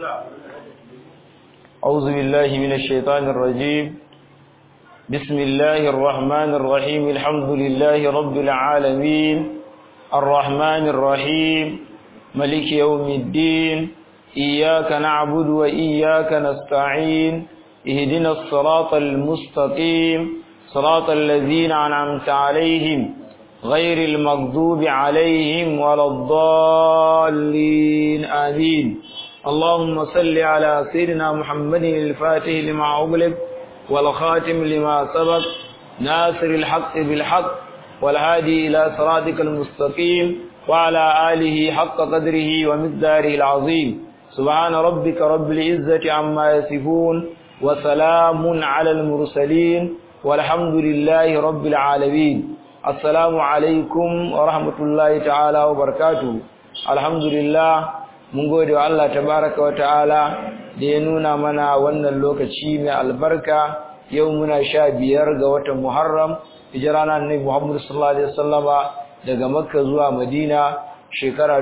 أعوذ بالله من الشيطان الرجيم بسم الله الرحمن الرحيم الحمد لله رب العالمين الرحمن الرحيم ملك يوم الدين إياك نعبد وإياك نستعين اهدنا الصراط المستقيم صراط الذين أنعمت عليهم غير المغضوب عليهم ولا الضالين آمين اللهم صل على سيدنا محمد الفاتح لما أغلق والخاتم لما سبق ناصر الحق بالحق والهادي إلى صراطك المستقيم وعلى آله حق قدره ومقداره العظيم سبحان ربك رب العزة عما يصفون وسلام على المرسلين والحمد لله رب العالمين السلام عليكم ورحمة الله تعالى وبركاته الحمد لله mun gode wa Allah tabaraka wa ta'ala da ya nuna mana wannan lokaci mai albarka yau muna sha biyar ga watan Muharram hijira na Annabi Muhammad sallallahu alaihi wasallama daga Makka zuwa Madina shekara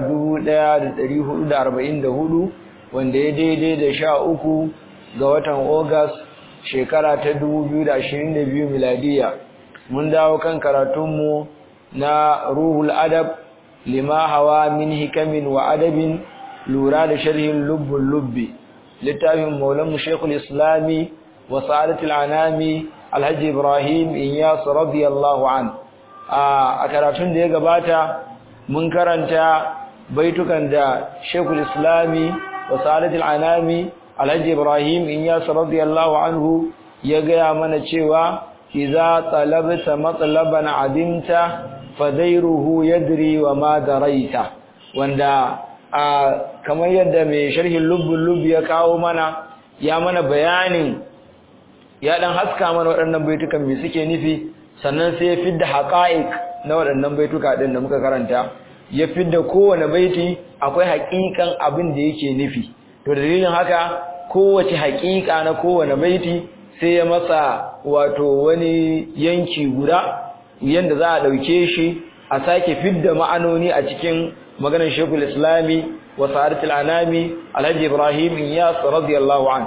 1444 wanda ya daidai da sha uku ga watan August shekara ta 2022 miladiya mun dawo kan karatunmu na Ruhul Adab lima hawa min hikamin wa adabin lura da sharhin lubbul lubbi littafin maulanmu shekul islami wa sa'adatul anami alhaji ibrahim inyas radiyallahu an a karatun da ya gabata mun karanta baitukan da shekul islami wa sa'adatul anami alhaji ibrahim inyas radiyallahu anhu ya gaya mana cewa idza talabta matlaban adimta fadairuhu yadri wa ma daraita wanda a kamar yadda mai sharhin lubbul lubbi ya kawo mana ya mana bayanin ya dan haska mana waɗannan baitukan me suke nufi sannan sai ya fidda haqa'iq na waɗannan baituka din da muka karanta ya fidda kowane baiti akwai haƙiƙan abin da yake nufi to dalilin haka kowace haƙiƙa na kowane baiti sai ya masa wato wani yanki guda yanda za a ɗauke shi a sake fidda ma'anoni a cikin maganar shekul islami wa sa'adatul anami alhaji ibrahim iyas radiyallahu an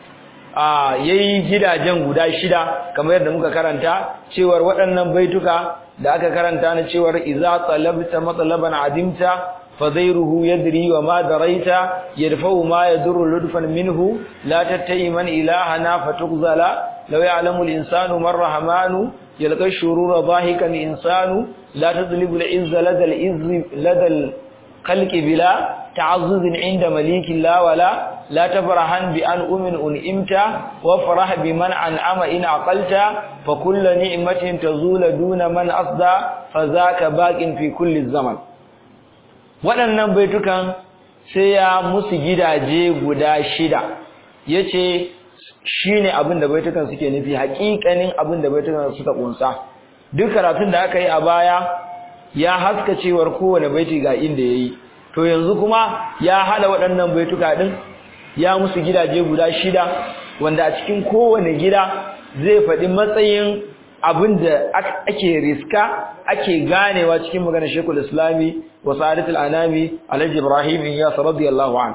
a yayi gidajen guda shida kamar yadda muka karanta cewar waɗannan baituka da aka karanta na cewar idza talabta matlaban adimta fadairuhu yadri wa ma daraita yadfa'u ma yadurru ludfan minhu la tattai man ilahana fatughzala law ya'lamu al-insanu man rahmanu yalqa shurura dhahikan insanu la tadlibu al-izza lada al-izzi lada al-khalqi bila تعزز عند مليك لا ولا لا تفرحن بأن أمن أنئمت وفرح بمن أنعم إن عقلت فكل نعمة تزول دون من أصدى فذاك باق في كل الزمن waɗannan baitukan sai ya musu gidaje guda shida yace shine abin da baitukan suke nufi haƙiƙanin abin da baitukan suka kunsa duk karatun da aka yi a baya ya haska cewar kowane baiti ga inda yayi to yanzu kuma ya hada waɗannan baituka din ya musu gidaje guda shida wanda a cikin kowane gida zai faɗi matsayin abin da ake riska ake ganewa cikin maganar Sheikhul Islami wa Sa'adatul Anami Alhaji Ibrahim Iyas radiyallahu an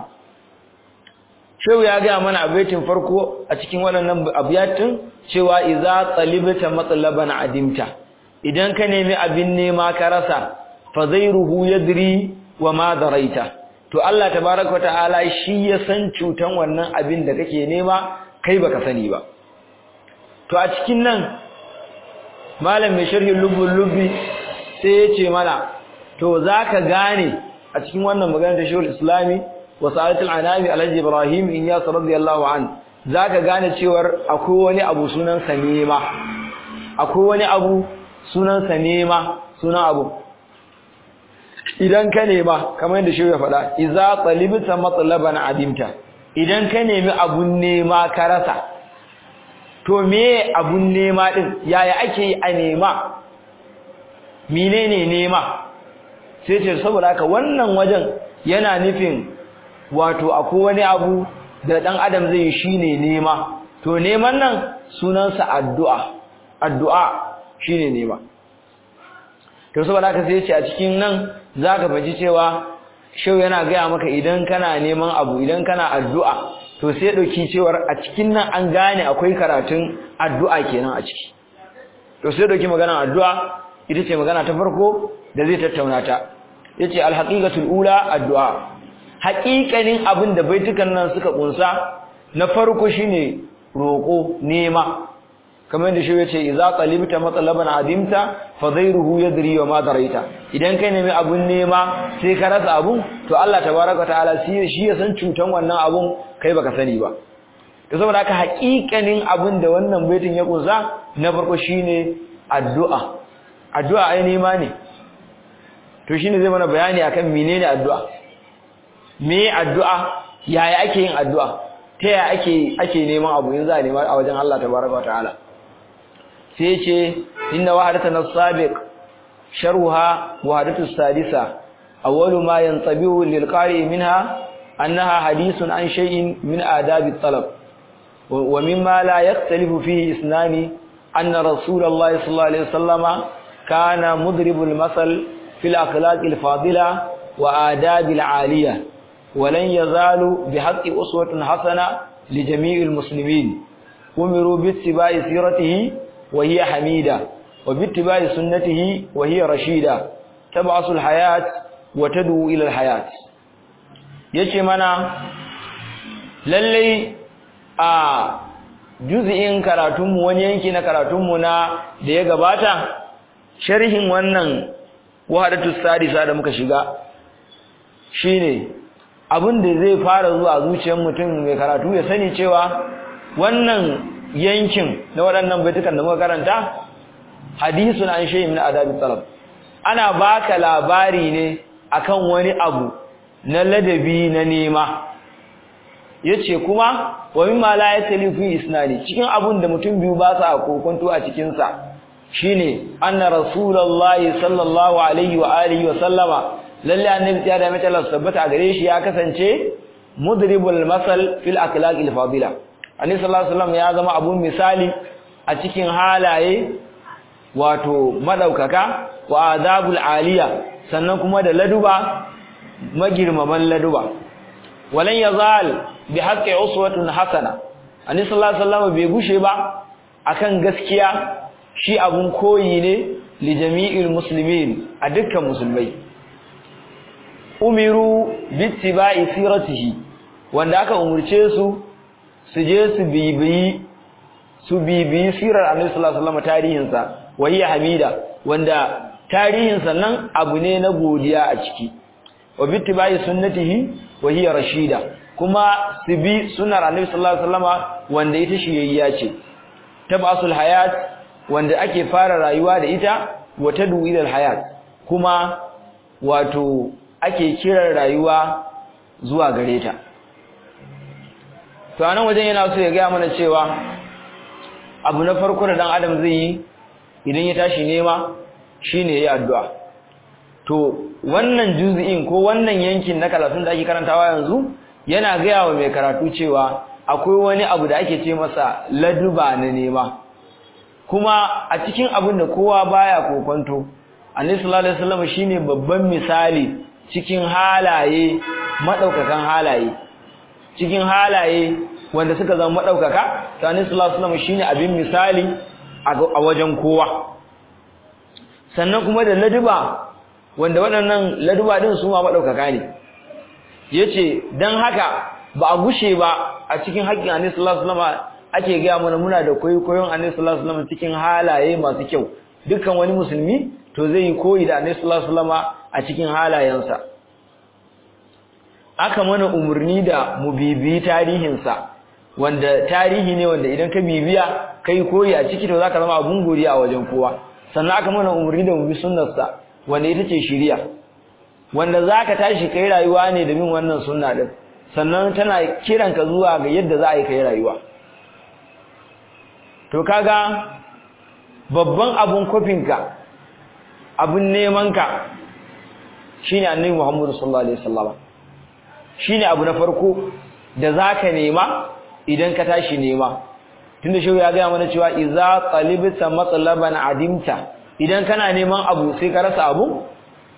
Shehu ya ga mana abaitin farko a cikin waɗannan abiyatin cewa idza talibta matlaban adimta idan ka nemi abin nema ka rasa fa zairuhu yadri wa ma daraita to Allah tabaaraka wa ta'ala shi ya san cutan wannan abin da kake nema kai baka sani ba to a cikin nan malam mai sharhin lubul lubbi sai ya ce mana to zaka gane a cikin wannan magana ta shehul islami wa sa'atul anami alhaji ibrahim inyas radiyallahu an zaka gane cewar akwai wani abu sunan sa nema akwai wani abu sunan sa nema sunan abu idan ka nema kamar yadda shehu ya faɗa idza talibta matlaban adimta idan ka nemi abun nema ka rasa to me abun nema din yaya ake yi a nema menene nema sai ce saboda haka wannan wajen yana nufin wato akwai wani abu da dan adam zai yi shine nema to neman nan sunansa addu'a addu'a shine nema to saboda haka sai ce a cikin nan zaka faji cewa shau yana gaya maka idan kana neman abu idan kana addu'a to sai dauki cewar a cikin nan an gane akwai karatun addu'a kenan a ciki to sai dauki magana addu'a ita ce magana ta farko da zai tattauna ta yace alhaqiqatul ula addu'a haƙiƙanin abin da baitukan nan suka kunsa na farko shine roko nema kamar da shi yace idza qalibta matlaban adimta fadhairuhu yadri wa ma daraita idan kai nemi abun nema sai ka rasa abun to Allah tabaaraka ta'ala shi ya san cutan wannan abun kai baka sani ba to saboda haka haƙiƙanin abin da wannan baitin ya kunsa na farko shine addu'a addu'a ai nema ne to shine zai mana bayani akan menene addu'a me addu'a yaya ake yin addu'a ta yaya ake ake neman abu in za a nema a wajen Allah tabaraka ta'ala sai ce inna wahdatana as-sabiq sharhuha wahdatu as-sadisa awwalu ma yantabihu lil qari minha annaha hadithun an shay'in min adab at-talab wa mimma la yakhtalifu fihi isnani anna rasulullahi sallallahu alaihi wasallama kana mudribul masal fil akhlaq al-fadila wa adab al-aliyah ولن يزالوا بحق أسوة حسنة لجميع المسلمين أمروا باتباع سيرته وهي حميدة وباتباع سنته وهي رشيدة تبعث الحياة وتدعو إلى الحياة yace mana lallai a juz'in karatunmu wani yanki na karatunmu na da ya gabata sharhin wannan wahadatu sadisa da muka shiga shine abin da zai fara zuwa zuciyar mutum mai karatu ya sani cewa wannan yankin na waɗannan baitukan da muka karanta hadisun an shayi min adabi talab ana baka labari ne akan wani abu na ladabi na nema yace kuma wa mimma la yatalifu isnani cikin abun da mutum biyu ba sa kokonto a cikin sa shine anna rasulullahi sallallahu alaihi wa alihi wa sallama lalle annabi ya da mata tabbata a gare shi ya kasance mudribul masal fil akhlaqil fadila annabi sallallahu alaihi wasallam ya zama abun misali a cikin halaye wato madaukaka wa adabul aliya sannan kuma da laduba magirmaman laduba walan yazal bi haqqi uswatun hasana annabi sallallahu alaihi wasallam bai gushe ba akan gaskiya shi abun koyi ne li jami'il muslimin a dukkan musulmai umiru bittiba'i siratihi wanda aka umurce su su je su bibiyi su bibiyi sirar Annabi sallallahu alaihi wasallam tarihinsa wahiya hamida wanda tarihinsa nan abu ne na godiya a ciki wa bittiba'i sunnatihi wahiya rashida kuma su bi sunnar Annabi sallallahu alaihi wasallam wanda ita shiyayya ce tabasul hayat wanda ake fara rayuwa da ita wa tadu ila hayat kuma wato ake kiran rayuwa zuwa gare ta to anan wajen yana so ya ga mana cewa abu na farko da dan adam zai yi idan ya tashi nema shine yayi addu'a to wannan juz'in ko wannan yankin na karatun da ake karantawa yanzu yana gaya wa mai karatu cewa akwai wani abu da ake ce masa laduba na nema kuma a cikin abin da kowa baya kokonto annabi sallallahu alaihi wasallam shine babban misali cikin halaye madaukakan halaye cikin halaye wanda suka zama madaukaka tani sallallahu alaihi wasallam shine abin misali a wajen kowa sannan kuma da laduba wanda waɗannan laduba din su ma madaukaka ne yace dan haka ba a gushe ba a cikin haƙƙin annabi sallallahu alaihi wasallam ake ga mana muna da koyon annabi sallallahu alaihi wasallam cikin halaye masu kyau dukkan wani musulmi to zai yi koyi da annabi sallallahu alaihi wasallam a cikin halayensa aka mana umurni da mu bibiyi tarihinsa wanda tarihi ne wanda idan ka bibiya kai koyi a ciki to zaka zama abun godiya a wajen kowa sannan aka mana umurni da mu bi sunnarsa wanda ita ce shiriya wanda zaka tashi kai rayuwa ne da bin wannan sunna din sannan tana kiranka zuwa ga yadda za a yi kai rayuwa to kaga babban abun kofinka abun nemanka shine annabi Muhammad sallallahu alaihi wasallam shine abu na farko da zaka nema idan ka tashi nema tunda shehu ya ga mana cewa idza qalibta matlaban adimta idan kana neman abu sai ka rasa abu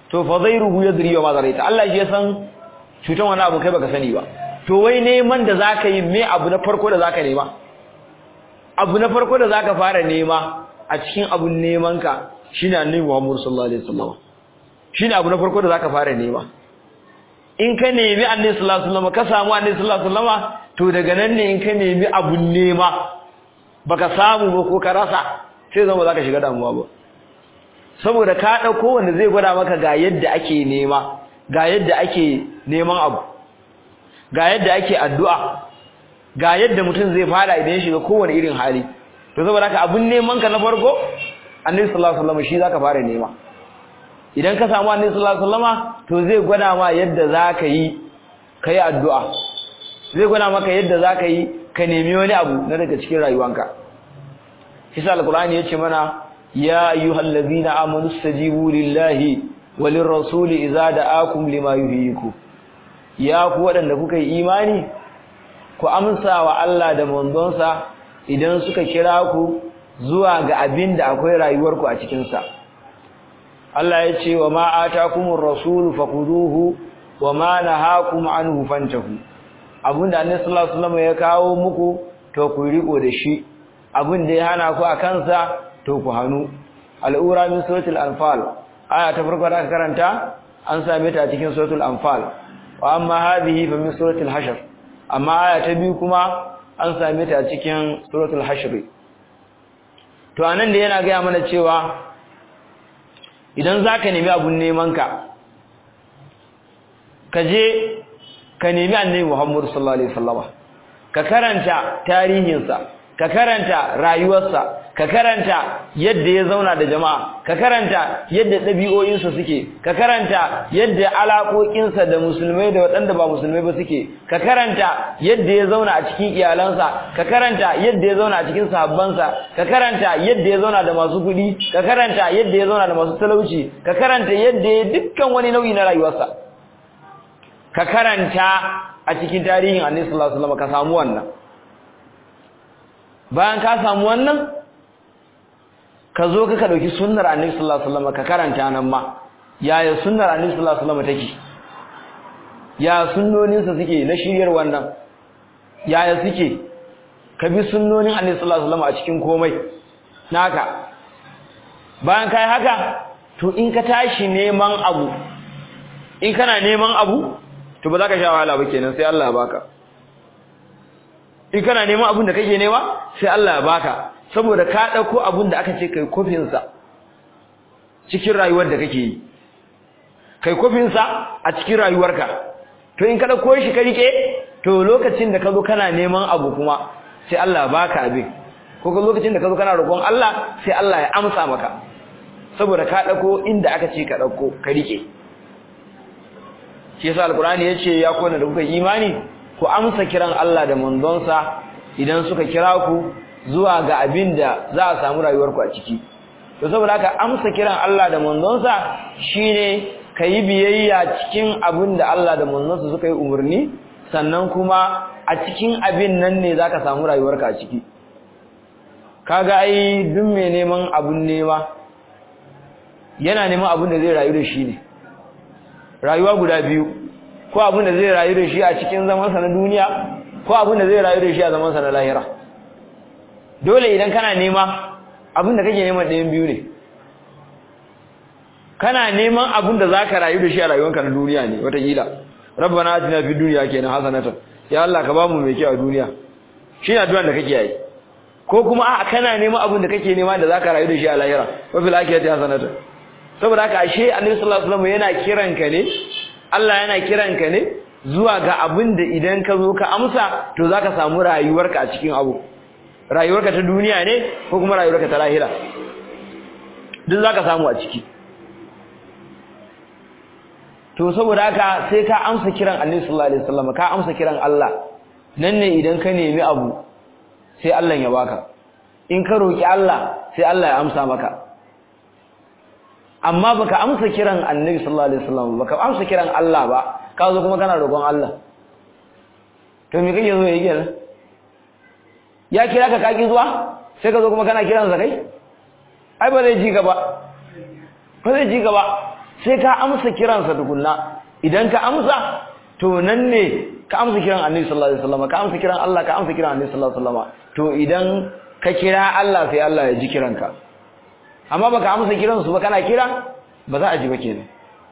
to fa zairuhu yadri wa ma zaraita Allah shi ya san cutan wani abu kai baka sani ba to wai neman da zaka yi me abu na farko da zaka nema abu na farko da zaka fara nema a cikin abun neman ka shine annabi Muhammad sallallahu alaihi wasallam shine abu na farko da zaka fara nema in ka nemi annabi sallallahu alaihi wasallam ka samu annabi sallallahu alaihi wasallam to daga nan ne in ka nemi abun nema baka samu ba ko ka rasa sai zama zaka shiga damuwa ba saboda ka dauko wanda zai gwada maka ga yadda ake nema ga yadda ake neman abu ga yadda ake addu'a ga yadda mutum zai fara idan ya shiga kowane irin hali to saboda haka abun neman ka na farko annabi sallallahu alaihi wasallam shi zaka fara nema idan ka samu annabi sallallahu alaihi wasallama to zai gwada ma yadda zaka yi kai addu'a zai gwada maka yadda zaka yi ka nemi wani abu na daga cikin rayuwanka Isa alqur'ani yace mana ya ayyuhallazina amanu stajibu lillahi walir rasuli idza da'akum lima yuhyikum ya ku wadanda kuka yi imani ku amsa wa Allah da manzonsa idan suka kira ku zuwa ga abin da akwai rayuwarku a cikin sa Allah ya ce wa ma atakumur rasul faquduhu wa ma nahakum anhu fantahu abinda Annabi sallallahu alaihi wasallam ya kawo muku to ku riko da shi abin da ya hana ku a kansa to ku hanu al'ura min suratul anfal aya ta farko da aka karanta an same ta cikin suratul anfal wa amma hadhihi fa min suratul hashr amma aya ta biyu kuma an same ta cikin suratul hashr to anan da yana ga mana cewa idan zaka nemi abun neman ka ka je ka nemi annabi Muhammad sallallahu alaihi wasallam ka karanta tarihinsa ka karanta rayuwarsa ka karanta yadda ya zauna da jama'a ka karanta yadda ɗabi'o'insa suke ka karanta yadda alaƙoƙinsa da musulmai da waɗanda ba musulmai ba suke ka karanta yadda ya zauna a cikin iyalansa ka karanta yadda ya zauna a cikin sahabbansa ka karanta yadda ya zauna da masu kuɗi ka karanta yadda ya zauna da masu talauci ka karanta yadda ya dukkan wani nau'i na rayuwarsa ka karanta a cikin tarihin annabi sallallahu alaihi wasallam ka samu wannan bayan ka samu wannan ka zo ka dauki sunnar annabi sallallahu alaihi wasallam ka karanta nan ma yaya sunnar annabi sallallahu alaihi wasallam take ya sunnonin sa suke na shiryar wannan yaya suke ka bi sunnonin annabi sallallahu alaihi wasallam a cikin komai naka bayan kai haka to in ka tashi neman abu in kana neman abu to ba za ka sha wahala ba kenan sai Allah ya baka in kana neman abin da kake nema sai Allah ya baka saboda ka dauko abin da aka ce kai kofin sa cikin rayuwar da kake yi kai kofin sa a cikin rayuwarka to in ka dauko shi ka rike to lokacin da ka zo kana neman abu kuma sai Allah ya baka abin ko ko lokacin da ka zo kana roƙon Allah sai Allah ya amsa maka saboda ka dauko inda aka ce ka dauko ka rike shi yasa alqur'ani yace ya kona da kuka imani ku amsa kiran Allah da manzonsa idan suka kira ku zuwa ga abin da za a samu rayuwarku a ciki to saboda haka amsa kiran Allah da manzonsa shine kayi biyayya cikin abin da Allah da manzonsa suka yi umarni sannan kuma a cikin abin nan ne zaka samu rayuwarka a ciki kaga ai duk mai neman abun nema yana neman abin da zai rayu da shi ne rayuwa guda biyu ko abin da zai rayu da shi a cikin zamansa na duniya ko abin da zai rayu da shi a zamansa na lahira dole idan kana nema abin da kake neman ɗayan biyu ne kana neman abin da zaka rayu da shi a rayuwanka na duniya ne wataƙila rabbana atina fid dunya kenan hasanatan ya Allah ka bamu mai kyau a duniya shi ne addu'ar da kake yi ko kuma a kana neman abin da kake nema da zaka rayu da shi a lahira wa fil akhirati hasanatan saboda haka ashe annabi sallallahu alaihi wasallam yana kiranka ne Allah yana kiranka ne zuwa ga abin da idan ka zo ka amsa to zaka samu rayuwarka a cikin abu rayuwarka ta duniya ne ko kuma rayuwarka ta lahira duk zaka samu a ciki to saboda haka sai ka amsa kiran Annabi sallallahu alaihi wasallam ka amsa kiran Allah nan ne idan ka nemi abu sai Allah ya baka in ka roki Allah sai Allah ya amsa maka amma baka amsa kiran Annabi sallallahu alaihi wasallam baka amsa kiran Allah ba ka zo kuma kana roƙon Allah to me kake zo yi kenan ya kira ka kaki zuwa sai ka zo kuma kana kiran sa kai ai ba zai ji gaba ba zai ji gaba sai ka amsa kiransa tukunna idan ka amsa to nan ne ka amsa kiran annabi sallallahu alaihi wasallam ka amsa kiran Allah ka amsa kiran annabi sallallahu alaihi wasallam to idan ka kira Allah sai Allah ya ji kiranka amma baka amsa kiran su ba kana kira ba za a ji ba kenan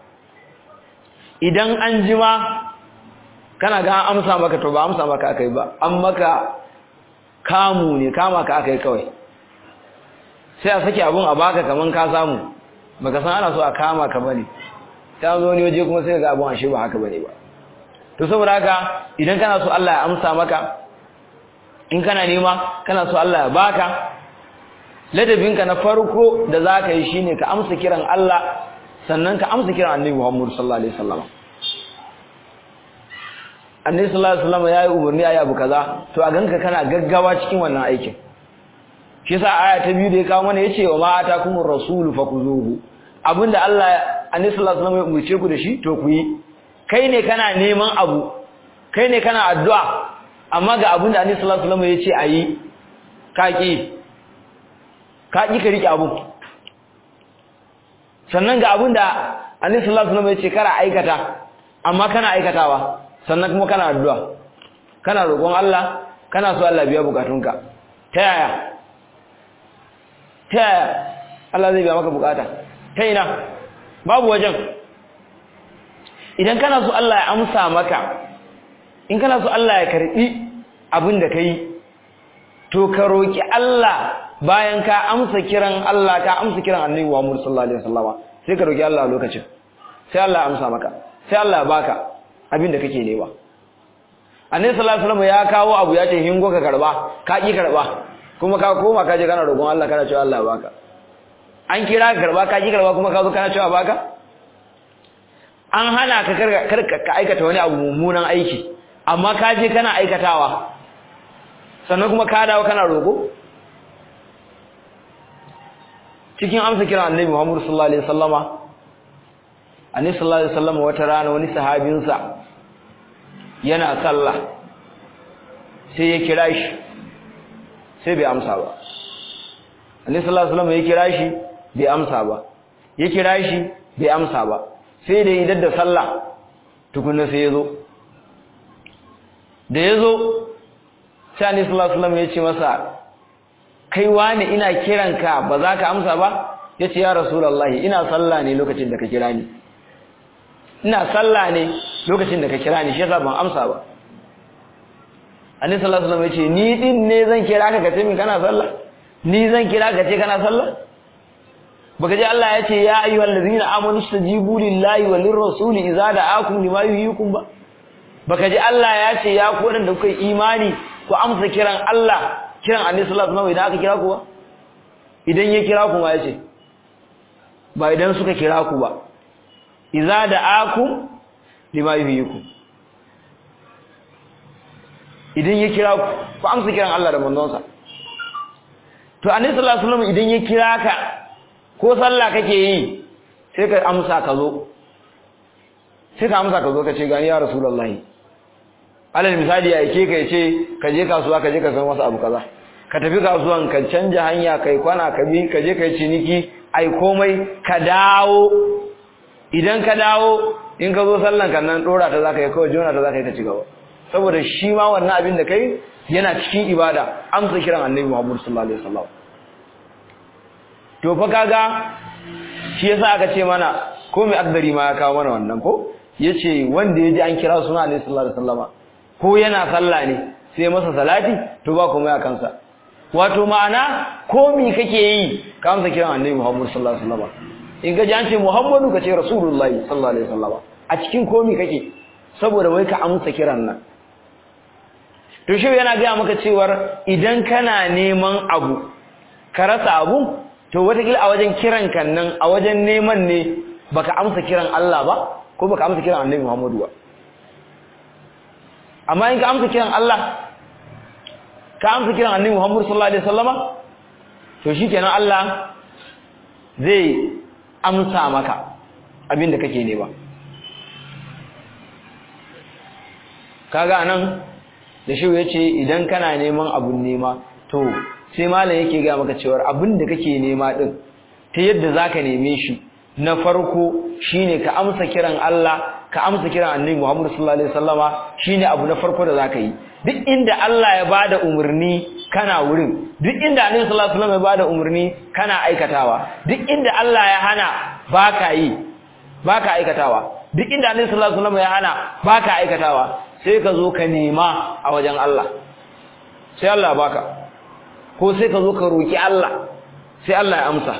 idan an ji ma kana ga amsa maka to ba amsa maka akai ba an maka kamu ne kama ka akai kawai sai a saki abun a baka kaman ka samu baka san ana so a kama ka bane ta zo ne waje kuma sai ga abun ashe ba haka bane ba to saboda haka idan kana so Allah ya amsa maka in kana nema kana so Allah ya baka ladabinka na farko da zaka yi shine ka amsa kiran Allah sannan ka amsa kiran Annabi Muhammad sallallahu alaihi wasallam Annabi sallallahu alaihi wasallam yayi umarni ayi abu kaza to a ganka kana gaggawa cikin wannan aikin shi yasa aya ta biyu da ya kawo mana yace wa ma atakumur rasulu fakuzuhu abinda Allah Annabi sallallahu alaihi wasallam ya umurce ku da shi to ku yi kai ne kana neman abu kai ne kana addu'a amma ga abin da Annabi sallallahu alaihi wasallam ya ce ayi kaki kaki ka rike abu sannan ga abin da Annabi sallallahu alaihi wasallam ya ce kara aikata amma kana aikatawa sannan kuma kana addu'a kana roƙon Allah kana so Allah biya bukatunka ta yaya ta yaya Allah zai biya maka bukata ta ina babu wajen idan kana so Allah ya amsa maka in kana so Allah ya karbi abin da kai to ka roki Allah bayan ka amsa kiran Allah ka amsa kiran Annabi Muhammad sallallahu alaihi wasallam sai ka roki Allah a lokacin sai Allah ya amsa maka sai Allah ya baka abin da kake nema Annabi sallallahu alaihi wasallam ya kawo abu ya ce hingo ka karba ka ki karba kuma ka koma ka je kana roƙon Allah kana cewa Allah ya baka an kira ka karba ka ki karba kuma ka zo kana cewa baka an hana ka ka aikata wani abu mummunan aiki amma ka je kana aikatawa sannan kuma ka dawo kana roƙo cikin amsa kiran annabi Muhammad sallallahu alaihi wasallama annabi sallallahu alaihi wasallama wata rana wani sahabinsa yana sallah sai ya kira shi sai bai amsa ba annabi sallallahu alaihi wasallama ya kira shi bai amsa ba ya kira shi bai amsa ba sai da idan da sallah tukunna sai ya zo da ya zo sai annabi sallallahu alaihi wasallam ya ce masa kai wani ina kiranka ba za ka amsa ba ya ce ya rasulullahi ina sallah ne lokacin da ka kira ni ina sallah ne lokacin da ka kira ni shi yasa ban amsa ba annabi sallallahu alaihi wasallam ya ce ni din ne zan kira ka ka ce min kana sallah ni zan kira ka ce kana sallah baka ji Allah ya ce ya ayyuhal ladzina amanu stajibu lillahi walir rasuli idza da'akum lima yuhyikum ba baka ji Allah ya ce ya ku wadanda kuka imani ku amsa kiran Allah kiran Annabi sallallahu alaihi wasallam idan aka kira ku ba idan ya kira ku ma ya ce ba idan suka kira ku ba idza da'akum lima yuhyikum idan ya kira ku ku amsa kiran Allah da manzonsa to Annabi sallallahu alaihi wasallam idan ya kira ka ko sallah kake yi sai ka amsa ka zo sai ka amsa ka zo ka ce gani ya rasulullahi alal misali ya yake kai ce ka je kasuwa ka je ka san wasu abu kaza ka tafi kasuwan ka canja hanya kai kwana ka bi ka je kai ciniki ai komai ka dawo idan ka dawo in ka zo sallan kan nan dora ta zaka yi kawai jona ta zaka yi ka ci gaba saboda shi ma wannan abin da kai yana cikin ibada amsa kiran annabi Muhammad sallallahu alaihi wasallam to fa kaga shi yasa aka ce mana ko mai akdari ma ya kawo mana wannan ko yace wanda yaji an kira suna Annabi sallallahu alaihi wasallama ko yana sallah ne sai masa salati to ba komai a kansa wato ma'ana ko mi kake yi ka amsa kiran Annabi Muhammad sallallahu alaihi wasallama in ga an ce Muhammadu ka ce Rasulullahi sallallahu alaihi wasallama a cikin komi kake saboda wai ka amsa kiran nan to shi yana ga maka cewar idan kana neman abu ka rasa abu to watakila a wajen kiran kan nan a wajen neman ne baka amsa kiran Allah ba ko baka amsa kiran Annabi Muhammadu ba amma in ka amsa kiran Allah ka amsa kiran Annabi Muhammad sallallahu alaihi wasallama to shikenan Allah zai amsa maka abin da kake nema kaga anan da shi yace idan kana neman abun nema to sai malam yake ga maka cewa abin da kake nema din ta yadda zaka neme shi na farko shine ka amsa kiran Allah ka amsa kiran Annabi Muhammad sallallahu alaihi wasallama shine abu na farko da zaka yi duk inda Allah ya bada umarni kana wurin duk inda Annabi sallallahu alaihi wasallam ya bada umarni kana aikatawa duk inda Allah ya hana baka yi baka aikatawa duk inda Annabi sallallahu alaihi wasallam ya hana baka aikatawa sai ka zo ka nema a wajen Allah sai Allah baka ko sai ka zo ka roki Allah sai Allah ya amsa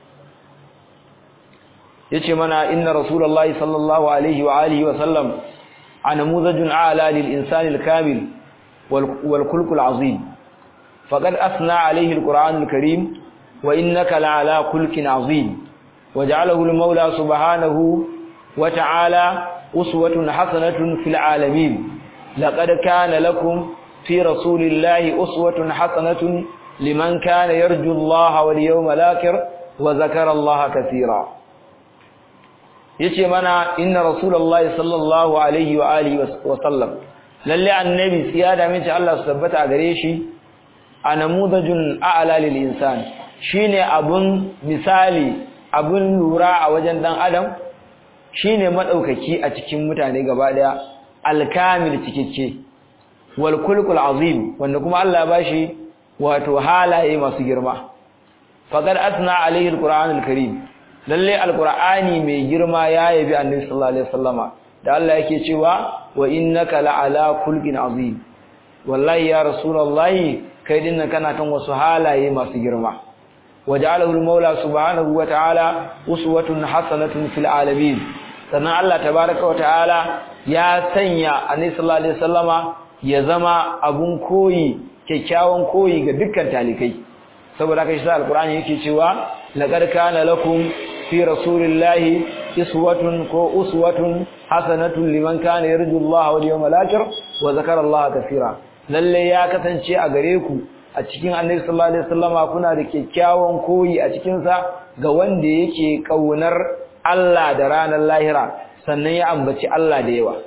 yace mana inna rasulullahi sallallahu alaihi wa alihi wa sallam anamuzajun a'la lil insani al kamil wal khulq al azim faqad asna alaihi al qur'an al karim wa innaka la ala khulqin azim waja'alahu al mawla subhanahu wa ta'ala uswatun hasanatun fil alamin laqad kana lakum fi rasulillahi uswatun hasanatun liman kana yarju allaha wal yawmal akhir wa zakara allaha katira yace mana inna rasulullahi sallallahu alaihi wa alihi wa sallam lalle annabi siyada mace Allah su tabbata a gare shi anamudajun a'la lil insan shine abun misali abun lura a wajen dan adam shine madaukaki a cikin mutane gaba daya alkamil cikakke wal kulkul azim wanda kuma Allah ya bashi wato halaye masu girma faqad asna alaihi alquranul karim lalle alqur'ani mai girma ya yabi annabi sallallahu alaihi wasallama da Allah yake cewa wa innaka la'ala khulqin azim wallahi ya rasulullahi kai dinnan kana kan wasu halaye masu girma waja'alahu al-maula subhanahu wa ta'ala uswatun hasanatun fil alamin sannan Allah tabaaraka wa ta'ala ya sanya annabi sallallahu alaihi wasallama ya zama abun koyi kyakkyawan koyi ga dukkan talikai saboda haka shi alqur'ani yake cewa laqad kana lakum fi rasulillahi iswatun ko uswatun hasanatun liman kana yarju Allah wal yawmal akhir wa zakara Allah kaseera lalle ya kasance a gare ku a cikin Annabi sallallahu alaihi wasallama kuna da kyakkyawan koyi a cikin sa ga wanda yake kaunar Allah da ranar lahira sannan ya ambaci Allah da yawa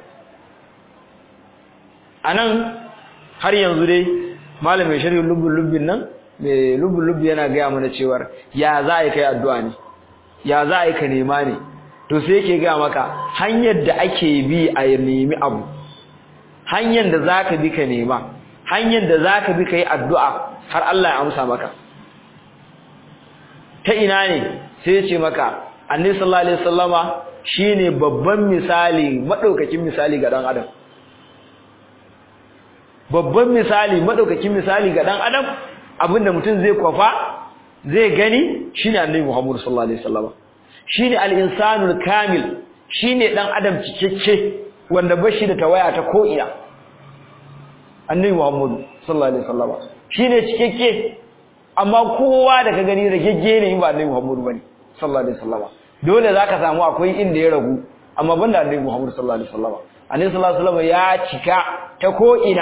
anan har yanzu dai malamin sharhi lubbul lubbin nan mai lubbul lubbi yana ga mana cewa ya za a kai addu'a ne ya za a yi ka nema ne to sai yake ga maka hanyar da ake bi a nemi abu hanyar da zaka bi ka nema hanyar da zaka bi kai addu'a har Allah ya amsa maka ta ina ne sai ya ce maka annabi sallallahu alaihi wasallama shine babban misali madaukakin misali ga dan adam babban misali madaukakin misali ga dan adam abinda mutum zai kwafa zai gani shine annabi Muhammad sallallahu alaihi wasallama shine al-insanul kamil shine dan adam cikakke wanda bashi da tawaya ta ko'ina annabi Muhammad sallallahu alaihi wasallam shine cikakke amma kowa da ka gani ragegge ne ba annabi Muhammad bane sallallahu alaihi wasallam dole zaka samu akwai inda ya ragu amma banda annabi Muhammad sallallahu alaihi wasallam annabi sallallahu alaihi wasallam ya cika ta ko'ina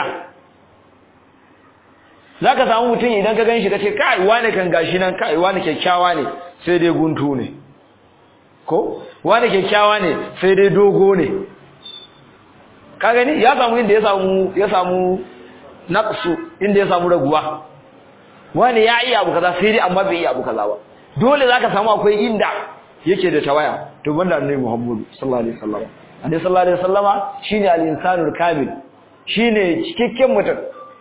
zaka samu mutum idan ka ganshi kace kai wane kan gashi nan kai wane kyakkyawa ne sai dai guntu ne ko wani kyakkyawa ne sai dai dogo ne ka gani ya samu inda ya samu ya samu naqsu inda ya samu raguwa wani ya iya abu kaza sai dai amma bai iya abu kaza ba dole zaka samu akwai inda yake da tawaya to banda annabi Muhammad sallallahu alaihi wasallam annabi sallallahu alaihi wasallama shine al-insanul kamil shine cikakken mutum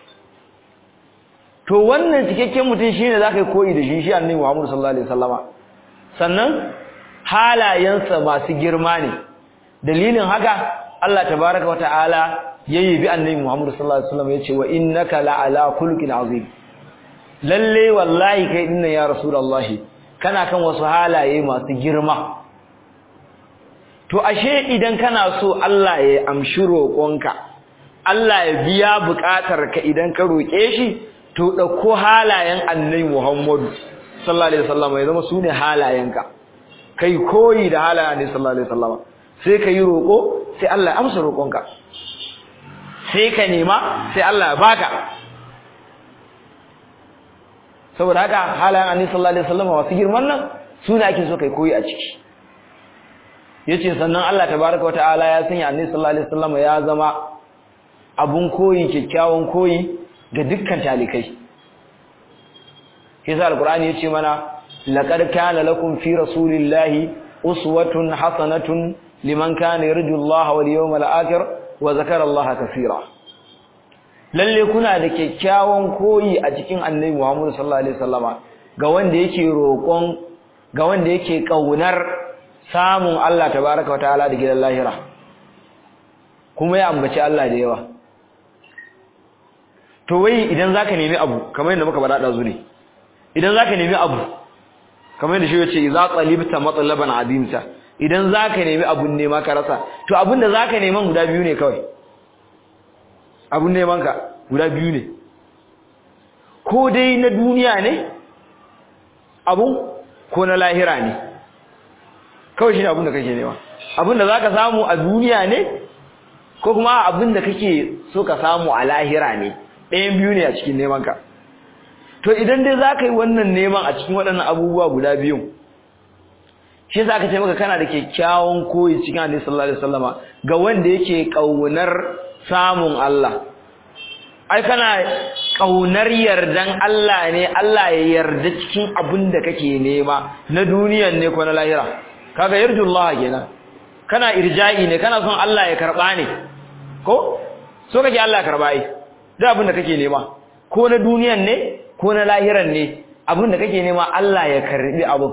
to wannan cikakken mutum shine zaka yi koyi da shi shi annabi Muhammad sallallahu alaihi wasallama sannan halayensa masu girma ne dalilin haka Allah tabaraka wa ta'ala yayi bi annabi Muhammad sallallahu alaihi wasallam yace wa innaka la'ala khulqin azim lalle wallahi kai dinnan ya rasulullahi kana kan wasu halaye masu girma to ashe idan kana so Allah ya amshi roƙonka Allah ya biya buƙatarka idan ka roƙe shi to dauko halayen annabi Muhammad sallallahu alaihi wasallam ya zama sune halayenka kai koyi da halayen annabi sallallahu alaihi wasallam sai kai roko sai Allah ya amsa roƙonka sai ka nema sai Allah ya baka saboda haka halayen annabi sallallahu alaihi wasallam wasu girman nan sune ake so kai koyi a ciki yace sannan Allah tabaaraka wataala ya sanya annabi sallallahu alaihi wasallam ya zama abun koyi kyakkyawan koyi ga dukkan talikai yasa alqur'ani yace mana laqad kana lakum fi rasulillahi uswatun hasanatun liman kana yarju Allah wal yawmal akhir wa zakara Allah kaseera lalle kuna da kyakkyawan koyi a cikin Annabi Muhammad sallallahu alaihi wasallama ga wanda yake roƙon ga wanda yake kaunar samun Allah tabaaraka wa ta'ala da gidan lahira kuma ya ambaci Allah da yawa to wai idan zaka nemi abu kamar yadda muka bada dazu ne idan zaka nemi abu kamar yadda shi yace idza talibta matlaban adimta idan zaka nemi abun nema ka rasa to abun da zaka neman guda biyu ne kawai abun neman ka guda biyu ne ko dai na duniya ne abun ko na lahira ne kawai shine abun da kake nema abun da zaka samu a duniya ne ko kuma abun da kake so ka samu a lahira ne ɗayan biyu ne a cikin neman ka to idan dai za ka yi wannan neman a cikin waɗannan abubuwa guda biyun shi za ka ce maka kana da kyakkyawan koyi cikin hadisi sallallahu alaihi wasallama ga wanda yake ƙaunar samun Allah ai kana ƙaunar yardan Allah ne Allah ya yarda cikin abin da kake nema na duniyan ne ko na lahira kaga yarjullah kenan kana irja'i ne kana son Allah ya karba ne ko so kake Allah ya karba ai da abin da kake nema ko na duniyan ne ko na lahiran ne abin da kake nema Allah ya karbi abin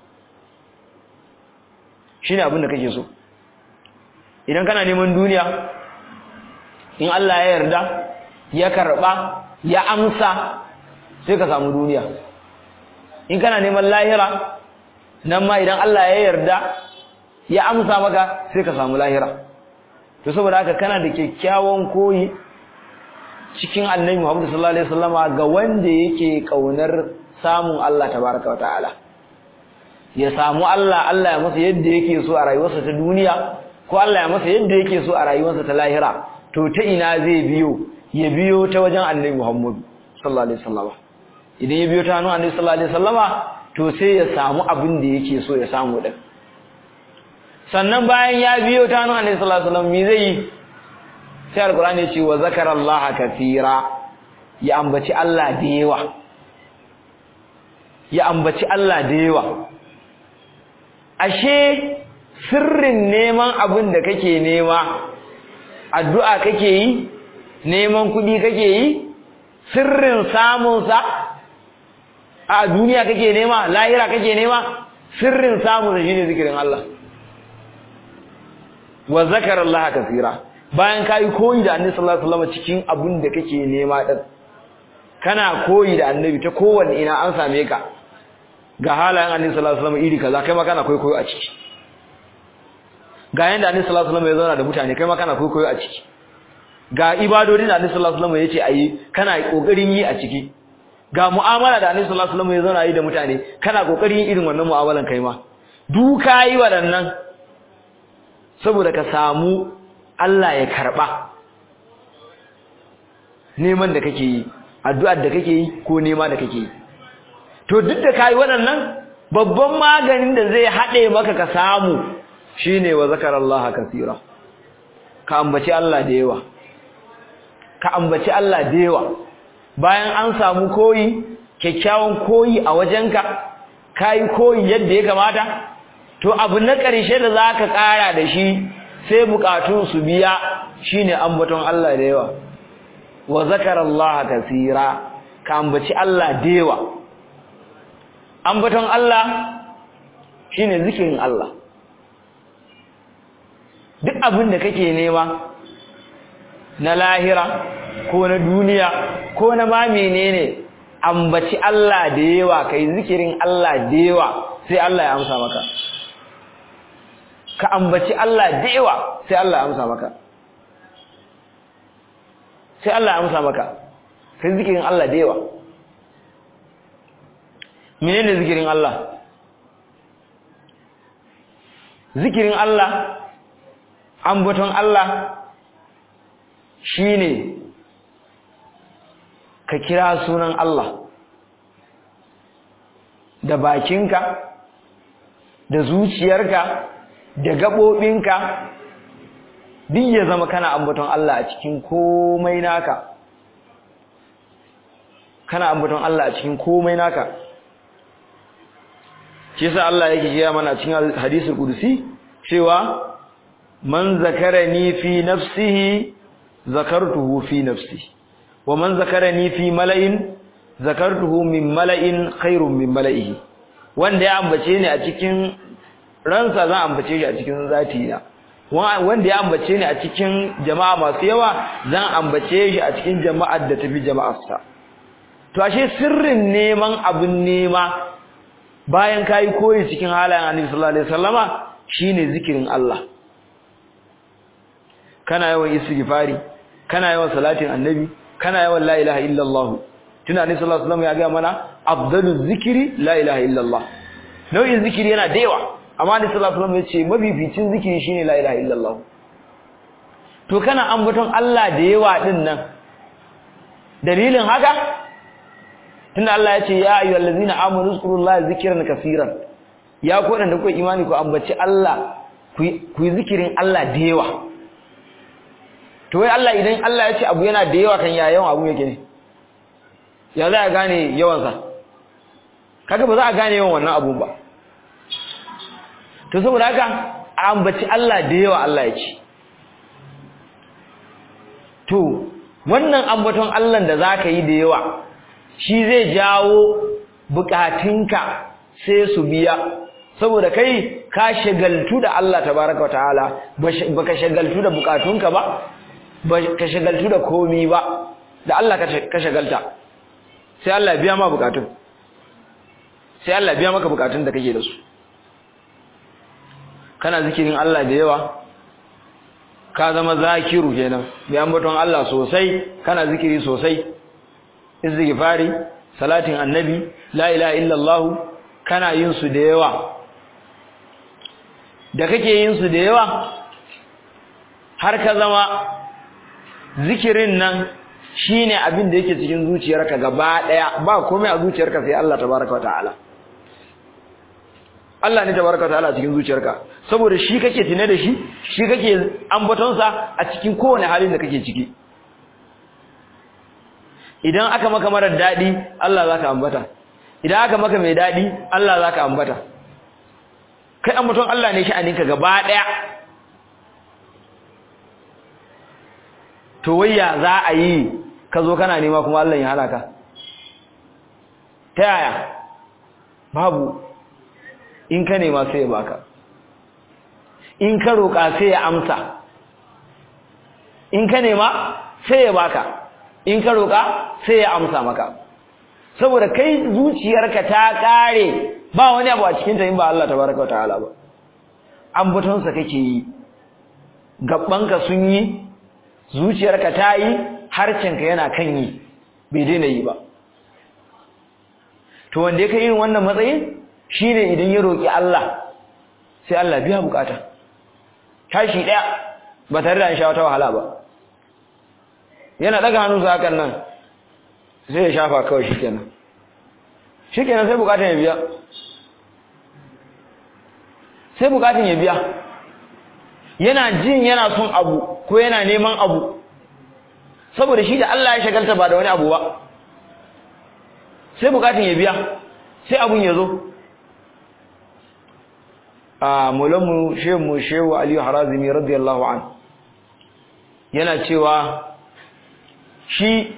shine abin da kake so idan kana neman duniya in Allah ya yarda ya karba ya amsa sai ka samu duniya in kana neman lahira nan ma idan Allah ya yarda ya amsa maka sai ka samu lahira to saboda haka kana da kyakkyawan koyi cikin annabi Muhammad sallallahu alaihi wasallama ga wanda yake kaunar samun Allah tabaraka wa ta'ala ya samu Allah Allah ya masa yadda yake so a rayuwarsa ta duniya ko Allah ya masa yadda yake so a rayuwarsa ta lahira to ta ina zai biyo ya biyo ta wajen annabi Muhammad sallallahu alaihi wasallama idan ya biyo ta hannun annabi sallallahu alaihi wasallama to sai ya samu abin da yake so ya samu din sannan bayan ya biyo ta hannun annabi sallallahu alaihi wasallam me zai yi sai alkur'ani ya ce wa zakarallaha kathira ya ambaci Allah da yawa ya ambaci Allah da yawa ashe sirrin neman abin da kake nema addu'a kake yi neman kuɗi kake yi sirrin samun sa a duniya kake nema lahira kake nema sirrin samun sa shine zikirin Allah wa zakarallaha kathira bayan kayi koyi da annabi sallallahu alaihi wasallam cikin abin da kake nema din kana koyi da annabi ta kowanne ina an same ka ga halayen annabi sallallahu alaihi wasallam iri kaza kai ma kana koyi koyo a ciki ga yanda annabi sallallahu alaihi wasallam ya zauna da mutane kai ma kana koyi koyo a ciki ga ibadodin da annabi sallallahu alaihi wasallam yace ayi kana kokarin yi a ciki ga mu'amala da annabi sallallahu alaihi wasallam ya zauna yi da mutane kana kokarin yin irin wannan mu'amalan kai ma duka yi waɗannan saboda ka samu Allah ya karba neman da kake yi addu'ar da kake yi ko nema da kake yi to duk da kai waɗannan babban maganin da zai haɗe maka ka samu shine wa zakarallaha kaseera ka ambaci Allah da yawa ka ambaci Allah da yawa bayan an samu koyi kyakkyawan koyi a wajenka kai koyi yadda ya kamata to abu na ƙarshe da zaka ƙara da shi sai bukatun su biya shine ambaton Allah da yawa wa zakarallaha kaseera ka ambaci Allah da yawa ambaton Allah shine zikirin Allah duk abin da kake nema na lahira ko na duniya ko na ma menene ambaci Allah da yawa kai zikirin Allah da yawa sai Allah ya amsa maka ka ambaci Allah da yawa sai Allah ya amsa maka sai Allah ya amsa maka kai zikirin Allah da yawa menene zikirin Allah zikirin Allah ambaton Allah shine ka kira sunan Allah da bakinka da zuciyarka da gaɓoɓinka duk ya zama kana ambaton Allah a cikin komai naka kana ambaton Allah a cikin komai naka shi yasa Allah yake gaya mana cikin hadisul qudsi cewa man zakarani fi nafsihi zakartuhu fi nafsi wa man zakarani fi mala'in zakartuhu min mala'in khairun min mala'ihi wanda ya ambace ni a cikin ransa zan ambace shi a cikin zati na wanda ya ambace ni a cikin jama'a masu yawa zan ambace shi a cikin jama'ar da tafi jama'arsa to ashe sirrin neman abun nema bayan kai koyi cikin halayen Annabi sallallahu alaihi wasallama shine zikirin Allah kana yawan istighfari kana yawan salatin annabi kana yawan la ilaha illallah tuna Annabi sallallahu alaihi wasallam ya ga mana afdaluz zikri la ilaha illallah nau'in zikiri yana da yawa amma Annabi sallallahu alaihi wasallam ya ce mafificin zikiri shine la ilaha illallah to kana ambaton Allah da yawa din nan dalilin haka tunda Allah ya ce ya ayyuhallazina amanu zkurullaha zikran kaseeran ya ku da kuka imani ku ambaci Allah ku yi zikirin Allah da yawa to wai Allah idan Allah ya ce abu yana da yawa kan ya yawan abu yake ne ya za a gane yawansa kaga ba za a gane yawan wannan abu ba to saboda haka a ambaci Allah da yawa Allah ya ce to wannan ambaton Allah da zaka yi da yawa shi zai jawo bukatunka sai su biya saboda kai ka shagaltu da Allah tabaraka wataala baka shagaltu da bukatunka ba baka shagaltu da komi ba da Allah ka shagalta sai Allah biya ma bukatun sai Allah biya maka bukatun da kake da su kana zikirin Allah da yawa ka zama zakiru kenan mai ambaton Allah sosai kana zikiri sosai istighfari salatin annabi la ilaha illallah kana yin su da yawa da kake yin su da yawa har ka zama zikirin nan shine abin da yake cikin zuciyarka gaba daya ba komai a zuciyarka sai Allah tabaaraka ta'ala Allah ne tabaaraka ta'ala cikin zuciyarka saboda shi kake tune da shi shi kake ambaton sa a cikin kowane halin da kake ciki idan aka maka marar dadi Allah zaka ambata idan aka maka mai dadi Allah zaka ambata kai ambaton Allah ne sha'aninka gaba daya to wayya za a yi ka zo kana nema kuma Allah ya halaka ta yaya babu in ka nema sai ya baka in ka roƙa sai ya amsa in ka nema sai ya baka in ka roƙa sai ya amsa maka saboda kai zuciyarka ta kare ba wani abu a cikin ta in ba Allah tabaraka wa ta'ala ba ambatonsa kake yi gabbanka sun yi zuciyarka ta yi harcenka yana kan yi bai daina yi ba to wanda ya kai irin wannan matsayin shine idan ya roki Allah sai Allah biya bukata tashi daya ba tare da an sha wata wahala ba yana daga hannunsa hakan nan sai ya shafa kawai shikenan shikenan sai bukatun ya biya sai bukatun ya biya yana jin yana son abu ko yana neman abu saboda shi da Allah ya shagalta ba da wani abu ba sai bukatun ya biya sai abun ya zo a mulamu shehu shehu aliyu harazimi radiyallahu an yana cewa shi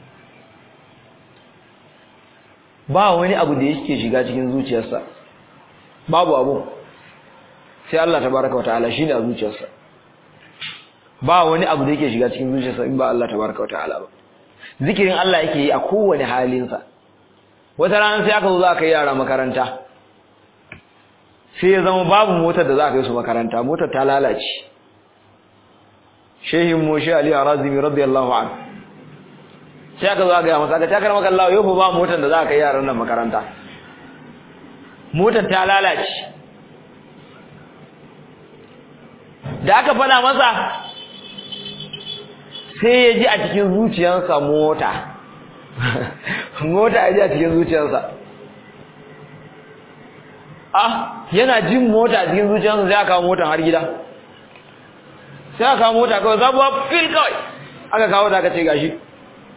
ba wani abu da yake shiga cikin zuciyarsa babu abu sai Allah tabaraka wataala shine a zuciyarsa ba wani abu da yake shiga cikin zuciyarsa in ba Allah tabaraka wataala ba zikirin Allah yake yi a kowane halinsa wata rana sai aka zo za ka yi yara makaranta sai ya zama babu motar da za ka yi su makaranta motar ta lalace shehin mu shi Ali Arazimi radiyallahu anhu sai aka zo aka yi masa aka takar maka Allah yau ba motar da za ka yi yaran nan makaranta motar ta lalace da aka fada masa sai ya ji a cikin zuciyarsa mota mota ya ji a cikin zuciyarsa ah yana jin mota a cikin zuciyarsa sai aka kawo motar har gida sai aka kawo mota kawai zabuwa fil kawai aka kawo ta aka ce gashi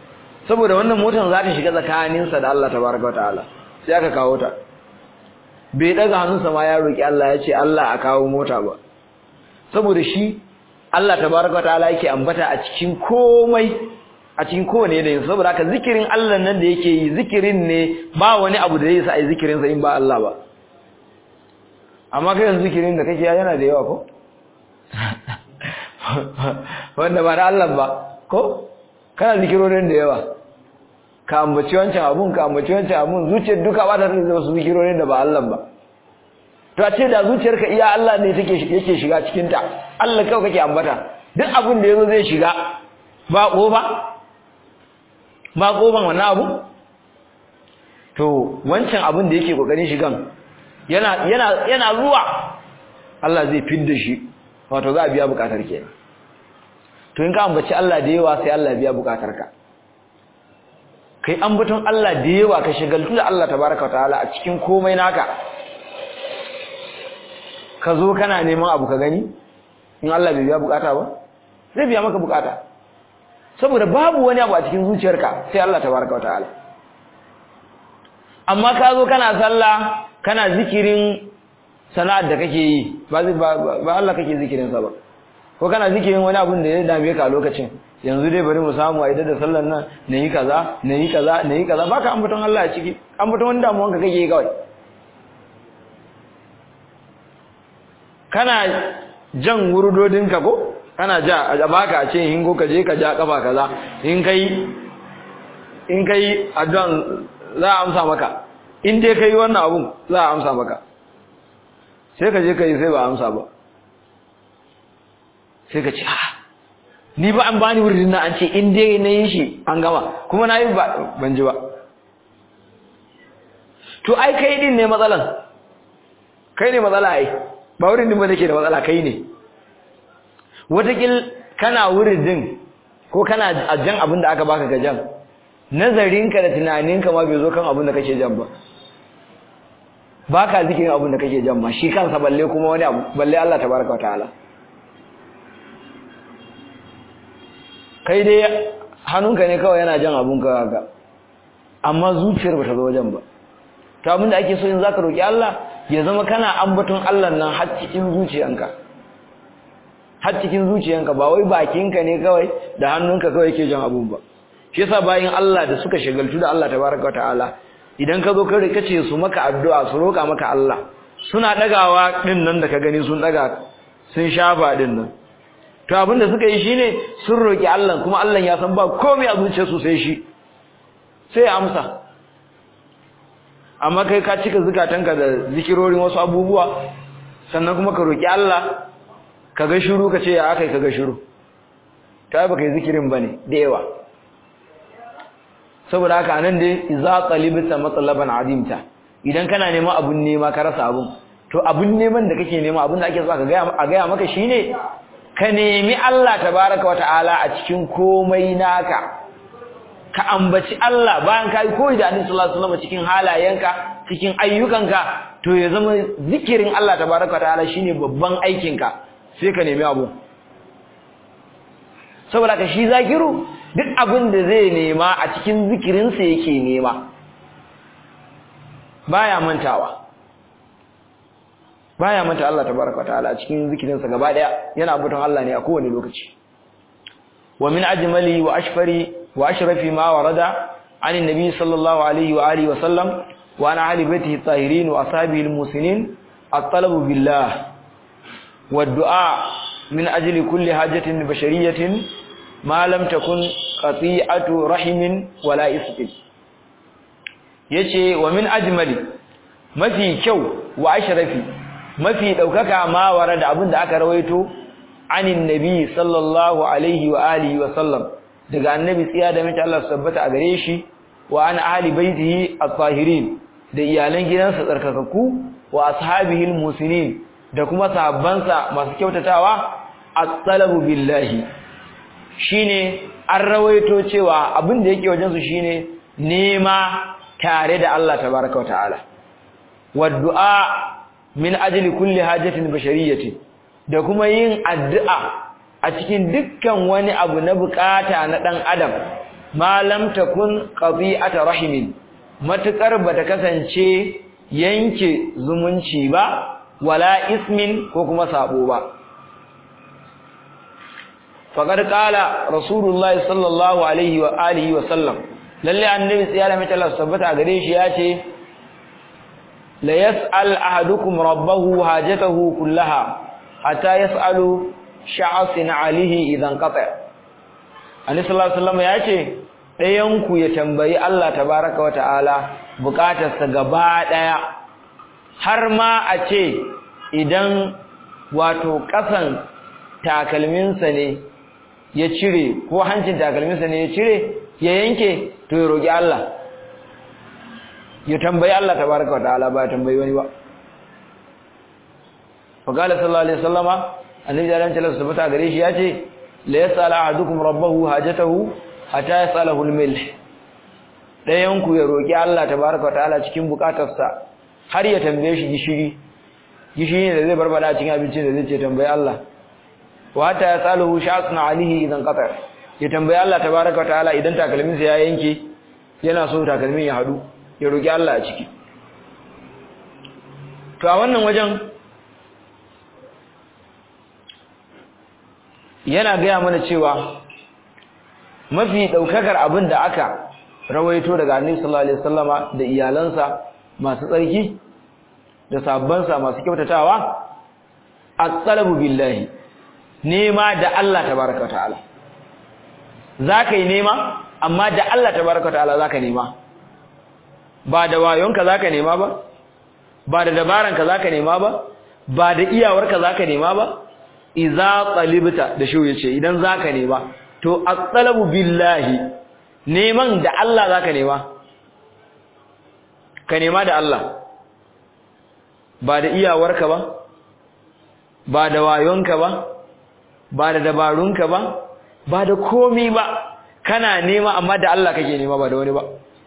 saboda wannan motar za ta shiga tsakaninsa da Allah tabaraka wa ta'ala sai aka kawo ta bai daga hannunsa ma ya roki Allah ya ce Allah a kawo mota ba saboda shi Allah tabaraka ta'ala yake ambata a cikin komai a cikin kowane yanayin saboda haka zikirin Allah nan da yake yi zikirin ne ba wani abu da zai sa ai zikirin sa in ba Allah ba amma kai yanzu zikirin da kake yana da yawa ko wanda ba da Allah ba ko kana zikirorin da yawa ka ambaci wancan abun ka ambaci wancan abun zuciyar duka ba ta da wasu zikirorin da ba Allah ba to a ce da zuciyarka iya Allah ne take yake shiga cikin ta Allah kawai kake ambata duk abun da yazo zai shiga ba kofa ba kofan wannan abu to wancan abun da yake kokarin shigan yana yana yana zuwa Allah zai fidda shi wato za a biya bukatar kenan to in ka ambaci Allah da yawa sai Allah biya bukatar ka kai ambaton Allah da yawa ka shigaltu da Allah tabaraka wa ta'ala a cikin komai naka ka zo kana neman abu ka gani in Allah bai biya bukata ba zai biya maka bukata saboda babu wani abu a cikin zuciyarka sai Allah tabaraka wa ta'ala amma ka zo kana sallah kana zikirin sana'ar da kake yi ba ba Allah kake zikirin sa ba ko kana zikirin wani abun da ya dame ka a lokacin yanzu dai bari mu samu a da sallar nan na yi kaza na yi kaza na yi kaza baka ambaton Allah a ciki ambaton wani damuwan ka kake yi kawai kana jan wurudodin ka ko kana ja a baka a ce hingo ka je ka ja kafa kaza in kai in kai addu'an za a amsa maka in dai kai wannan abun za a amsa maka sai ka je ka yi sai ba amsa ba sai ka ce ah ni ba an bani wurin nan an ce in dai na yi shi an gama kuma na yi ban ji ba to ai kai din ne matsalan kai ne matsala ai ba wurin din ba nake da matsala kai ne watakil kana wurin din ko kana ajan abin da aka baka ga jan nazarinka da tunaninka ma bai zo kan abin da kake jan ba baka zikirin abin da kake jan ma shi kansa balle kuma wani abu balle Allah tabaraka wa ta'ala kai dai hannunka ne kawai yana jan abun ka ga amma zuciyar bata zo wajen ba to abin da ake so in zaka roki Allah ya zama kana ambaton Allah nan har cikin zuciyanka har cikin zuciyanka ba wai bakinka ne kawai da hannunka kawai yake jan abun ba shi yasa bayin Allah da suka shagaltu da Allah tabaraka wa ta'ala idan ka zo ka rika ce su maka addu'a su roka maka Allah suna dagawa din nan da ka gani sun daga sun shafa din nan to abinda suka yi shine sun roki Allah kuma Allah ya san ba komai a zuciyarsu sai shi sai ya amsa amma kai ka cika zukatanka da zikirorin wasu abubuwa sannan kuma ka roki Allah ka ga shiru ka ce ya akai ka ga shiru ta ba kai zikirin bane da yawa saboda haka anan dai idza qalibta matlaban adimta idan kana neman abun nema ka rasa abun to abun neman da kake nema abun da ake so ka ga a ga maka shine ka nemi Allah tabaraka wataala a cikin komai naka ka ambaci Allah bayan kai koyi da Annabi sallallahu alaihi wasallam cikin halayenka cikin ayyukanka to ya zama zikirin Allah tabaraka wataala shine babban aikinka sai ka nemi abu saboda ka shi zakiru duk abin da zai nema a cikin zikirinsa yake nema baya mantawa baya manta Allah tabaraka wataala a cikin zikirinsa gaba daya yana abutan Allah ne a kowane lokaci wa min ajmali wa ashfari wa ashrafi ma warada عن النبي صلى الله عليه وآله وسلم وعن أهل بيته الطاهرين وأصحابه المسنين الطلب بالله والدعاء من أجل كل حاجة بشرية ما لم تكن قطيعة رحم ولا إسق yace wa min ajmali mafi kyau wa ashrafi mafi daukaka ma warada abinda aka rawaito anin nabi sallallahu alaihi wa alihi wa sallam daga annabi tsiya da mace Allah tabbata a gare shi wa an ahli baitihi at-tahirin da iyalan gidansa tsarkakakku wa ashabihi al-musinin da kuma sahabbansa masu kyautatawa at-talabu billahi shine an rawaito cewa abin da yake wajen su shine nema tare da Allah tabaaraka ta'ala wa du'a min ajli kulli hajatin bashariyatin da kuma yin addu'a a cikin dukkan wani abu na bukata na dan adam ma lam takun qati'ata rahimin matukar bata kasance yanke zumunci ba wala ismin ko kuma sabo ba faqad qala rasulullah sallallahu alaihi wa alihi wa sallam lalle annabi tsiyara mai Allah tabbata gare shi yace la yas'al ahadukum rabbahu hajatahu kullaha hatta yas'alu sha'asin alihi idan qata annabi sallallahu alaihi wasallam yace dayan ku ya tambayi Allah tabaaraka wa ta'ala bukatarsa gaba daya har ma a ce idan wato kasan takalminsa ne ya cire ko hancin takalminsa ne ya cire ya yanke to ya roki Allah ya tambayi Allah tabaaraka wa ta'ala ba ya tambayi wani ba fa qala sallallahu alaihi wasallama annabi da ran talaka sabata gare shi yace la yasala ahadukum rabbahu hajatahu hatta yasalahu al-milh dayan ku ya roki Allah tabaaraka ta'ala cikin bukatarsa har ya tambaye shi gishiri gishiri ne da zai barbada cikin abincin da zai ce tambaye Allah wa hatta yasalahu sha'sna alihi idan qata ya tambaye Allah tabaaraka ta'ala idan takalminsa ya yanke yana so takalmin ya hadu ya roki Allah a ciki to a wannan wajen yana gaya mana cewa mafi daukakar abin da aka rawaito daga Annabi sallallahu alaihi wasallama da iyalansa masu tsarki da sabbansa masu kyautatawa at-talabu billahi nema da Allah tabaaraka ta'ala zaka yi nema amma da Allah tabaaraka ta'ala zaka nema ba da wayonka zaka nema ba ba da dabaranka zaka nema ba ba da iyawarka zaka nema ba iza talibta da shi yace idan zaka nema to at-talabu billahi neman da Allah zaka nema ka nema da Allah ba da iyawarka ba ba da wayonka ba ba da dabarunka ba ba da komi ba kana nema amma da Allah kake nema ba da wani ba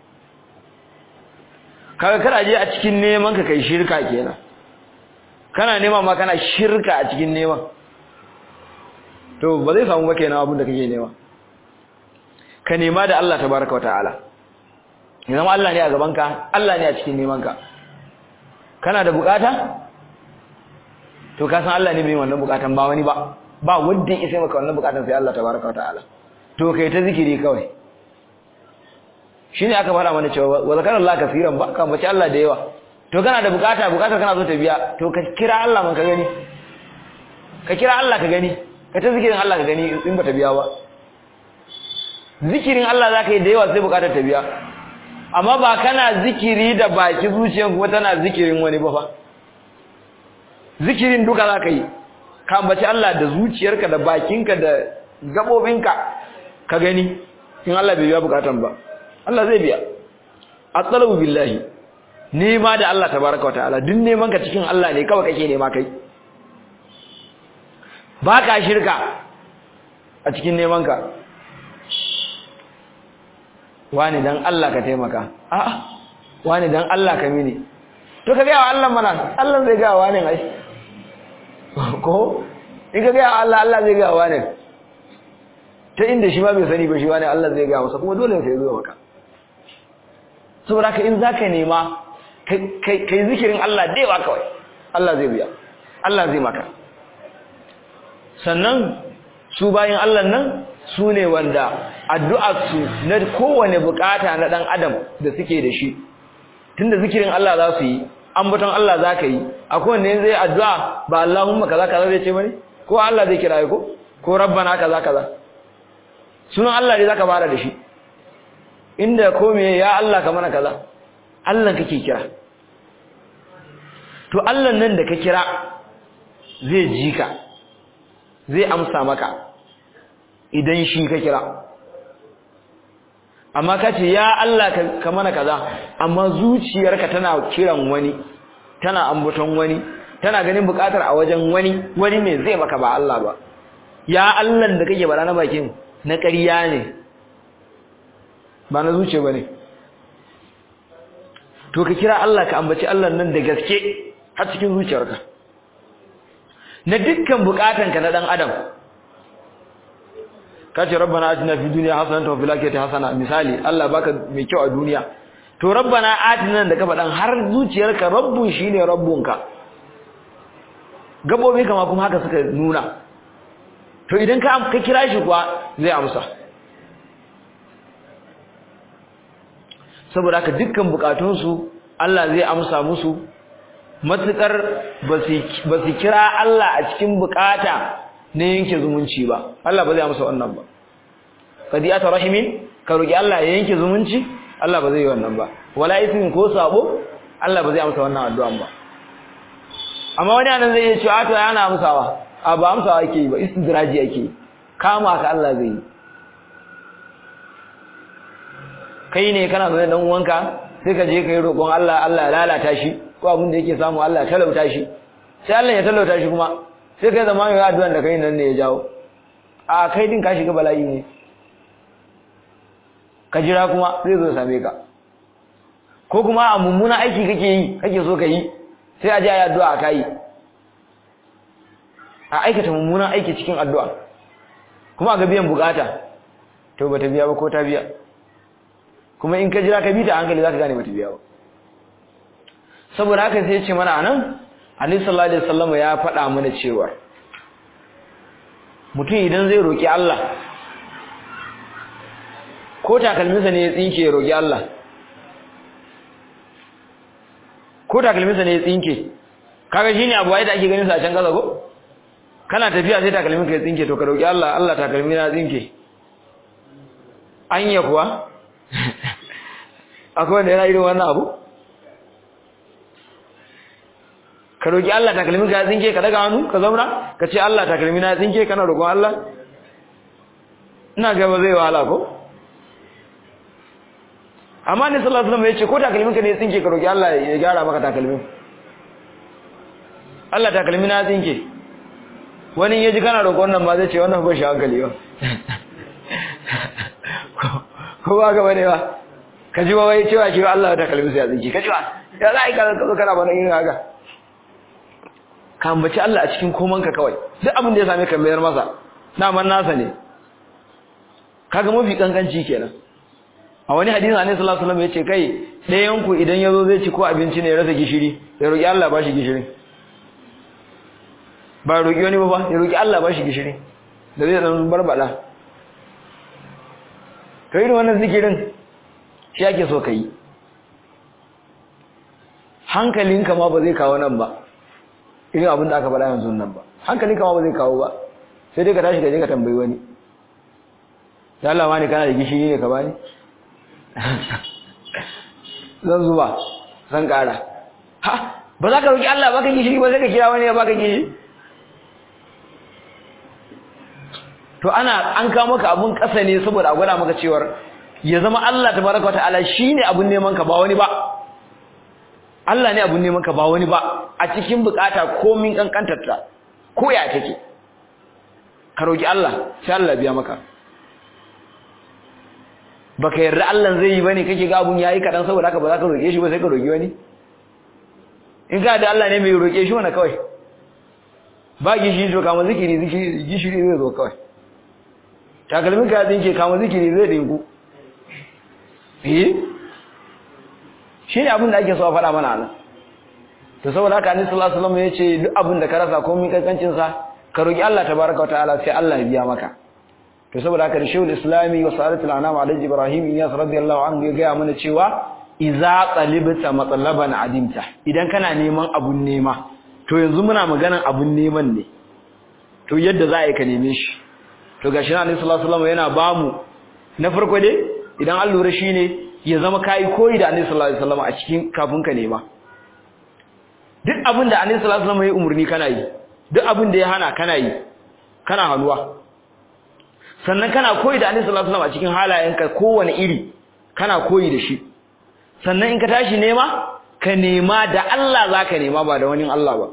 kaga kana je a cikin neman ka kai shirka kenan kana nema ma kana shirka a cikin neman to ba zai samu ba kenan abin da kake nema ka nema da Allah tabaraka wa ta'ala idan Allah ne a gaban ka Allah ne a cikin neman ka kana da bukata to ka san Allah ne mai wannan bukatan ba wani ba ba wanda ya isa maka wannan bukatan sai Allah tabaraka wa ta'ala to kai ta zikiri kawai shine aka fara mana cewa wa zakarallahi kaseeran ba ka bace Allah da yawa to kana da bukata bukatar kana so ta biya to ka kira Allah man ka gani ka kira Allah ka gani ka ta zikirin Allah ka gani in ba ta biya ba zikirin Allah zaka yi da yawa sai bukatar ta biya amma ba kana zikiri da baki zuciyar kuma tana zikirin wani ba fa zikirin duka zaka yi ka ambaci Allah da zuciyarka da bakinka da gabobinka ka gani in Allah bai biya bukatan ba Allah zai biya at-talabu billahi nema da Allah tabaaraka wa ta'ala duk neman ka cikin Allah ne kawai kake nema kai baka shirka a cikin neman ka wani dan Allah ka taimaka a'a wani dan Allah ka mini to ka ga Allah mana Allah zai ga wani ai ko in ka ga Allah Allah zai ga wani ta inda shi ma bai sani ba shi wani Allah zai ga masa kuma dole sai zo maka saboda ka in zaka nema kai kai zikirin Allah daiwa kawai Allah zai biya Allah zai maka sannan su bayin Allah nan su ne wanda addu'arsu na kowane bukata na dan adam da suke da shi tunda zikirin Allah za su yi ambaton Allah za ka yi akwai wanda zai addu'a ba Allahumma kaza kaza zai ce bane ko Allah zai kira ko ko rabbana kaza kaza sunan Allah ne zaka fara da shi inda ko me ya Allah ka mana kaza Allah kake kira to Allah nan da ka kira zai ji ka zai amsa maka idan shi ka kira amma ka ce ya Allah ka mana kaza amma zuciyarka tana kiran wani tana ambaton wani tana ganin bukatar a wajen wani wani ne zai maka ba Allah ba ya Allah da kake bara na bakin na ƙarya ne ba na zuciya bane to ka kira Allah ka ambaci Allah nan da gaske har cikin zuciyarka na dukkan bukatanka na dan adam kace rabbana atina fid dunya hasanatan wa fil akhirati hasana misali Allah baka mai kyau a duniya to rabbana atina da ka faɗan har zuciyarka rabbun shine rabbunka gabobi kama kuma haka suka nuna to idan ka ka kira shi kuwa zai amsa saboda haka dukkan bukatunsu Allah zai amsa musu matukar ba su kira Allah a cikin bukata na yanke zumunci ba Allah ba zai amsa wannan ba qadiyatu rahimin ka roki Allah ya yanke zumunci Allah ba zai yi wannan ba wala ismin ko sabo Allah ba zai amsa wannan addu'an ba amma wani anan zai iya cewa to yana amsawa a ba amsawa yake yi ba istidraji yake kama ka Allah zai yi kai ne kana zaune dan uwanka sai ka je ka yi roƙon Allah Allah ya lalata shi ko abin da yake samu Allah ya talauta shi sai Allah ya talauta shi kuma sai kai zama mai addu'an da kai nan ne ya jawo a kai din ka shiga bala'i ne ka jira kuma zai zo same ka ko kuma a mummuna aiki kake yi kake so ka yi sai a ji ayi addu'a ka yi a aikata mummunan aiki cikin addu'a kuma ga biyan bukata to bata biya ba ko ta biya kuma in ka jira ka bi ta hankali zaka gane bata biya ba saboda haka sai ya ce mana anan Annabi sallallahu alaihi wasallam ya faɗa mana cewa mutum idan zai roki Allah ko takalminsa ne ya tsinke ya roki Allah ko takalminsa ne ya tsinke kaga shine abu wai da ake ganin sa a can kaza ko kana tafiya sai takalmin ka ya tsinke to ka roki Allah Allah takalmi na tsinke anya kuwa akwai wanda yana irin wannan abu ka roki Allah takalmin ka ya tsinke ka daga hannu ka zauna ka ce Allah takalmi na tsinke kana roƙon Allah ina ga ba zai wahala ko amma ne sallallahu alaihi wasallam ya ce ko takalmin ka ne ya tsinke ka roki Allah ya gyara maka takalmin Allah takalmi na tsinke wani ya ji kana roƙon nan ma zai ce wannan ba shi hankali ba ko ba ga bane ba ka ji wai cewa ki Allah ta kalmi sai ya tsinke ka ji ba ya za a yi kana kazo kana bana irin haka ka ambaci Allah a cikin koman ka kawai duk abin da ya same ka mayar masa daman nasa ne kaga mafi kankanci kenan a wani hadisi annabi sallallahu alaihi wasallam yace kai ɗayan ku idan yazo zai ci ko abinci ne ya rasa gishiri ya roki Allah ba shi gishirin ba roki wani ba ba ya roki Allah ba shi gishiri da zai dan barbada kai irin wannan zikirin shi ake so kai hankalinka ma ba zai kawo nan ba irin abin da aka faɗa yanzu nan ba hankalinka ma ba zai kawo ba sai dai ka tashi ka je ka tambayi wani ya Allah wani kana da gishiri ne ka bani zan zuba zan kara ha ba za ka roki Allah baka gishiri ba sai ka kira wani ya baka gishiri to ana an kawo maka abun kasa ne saboda a gwada maka cewar ya zama Allah tabaraka wa ta'ala shine abun neman ka ba wani ba Allah ne abun neman ka ba wani ba a cikin bukata komin kankantar ta ko ya take ka roki Allah sai Allah biya maka baka yarda Allah zai yi bane kake ga abun yayi kadan saboda haka ba za ka roke shi ba sai ka roki wani in ka da Allah ne mai roke shi wannan kawai ba gishi to kama zikiri zikiri gishiri zai zo kawai takalmin ka tsinke kama zikiri zai dinku eh shi ne abin da ake so a faɗa mana nan to saboda haka annabi sallallahu alaihi wasallam ya ce duk abin da ka rasa ko min kankancin sa ka roki Allah tabaraka wataala sai Allah ya biya maka to saboda haka da shehul islami wa sa'adatul anam alhaji ibrahim iyas radiyallahu anhu ya gaya mana cewa idza talibta matlaban adimta idan kana neman abun nema to yanzu muna maganan abun neman ne to yadda za a yi ka neme shi to gashi na annabi sallallahu alaihi wasallam yana bamu na farko dai idan an lura shine ya zama kai koyi da annabi sallallahu alaihi wasallam a cikin kafin ka nema duk abin da annabi sallallahu alaihi wasallam ya umurni kana yi duk abin da ya hana kana yi kana hanuwa sannan kana koyi da annabi sallallahu alaihi wasallam a cikin halayenka kowane iri kana koyi da shi sannan in ka tashi nema ka nema da Allah zaka nema ba da wani Allah ba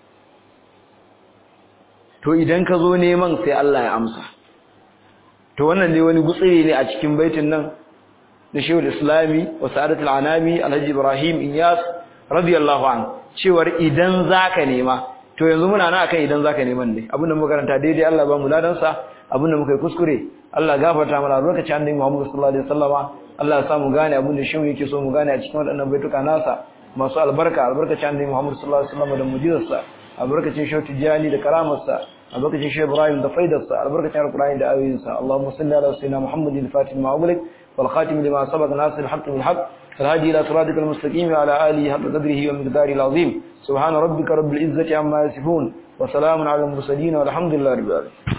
to idan ka zo neman sai Allah ya amsa to wannan dai wani gutsiri ne a cikin baitin nan da Shehul Islami wa Sa'adatul Anami Alhaji Ibrahim Iyas radiyallahu an cewar idan zaka nema to yanzu muna nan akan idan zaka neman ne abinda muka karanta daidai Allah ba mu ladan sa abinda muka yi kuskure Allah gafarta mana lokacin annabi Muhammad sallallahu alaihi wasallama Allah ya sa mu gane abin da shehu yake so mu gane a cikin waɗannan baituka nasa masu albarka albarkacin annabi Muhammad sallallahu alaihi wasallam da mujizarsa albarkacin shehu Tijani da karamarsa albarkacin shehu Ibrahim da faidarsa albarkacin alqur'ani da ayoyinsa Allahumma salli ala sayyidina Muhammadin al-fatih ma ughliq wal khatim lima sabaq nasir al-haqq bil haqq الهادي إلى صراطك المستقيم وعلى آله حق قدره ومقداره العظيم سبحان ربك رب العزة عما يصفون وسلام على المرسلين والحمد لله رب العالمين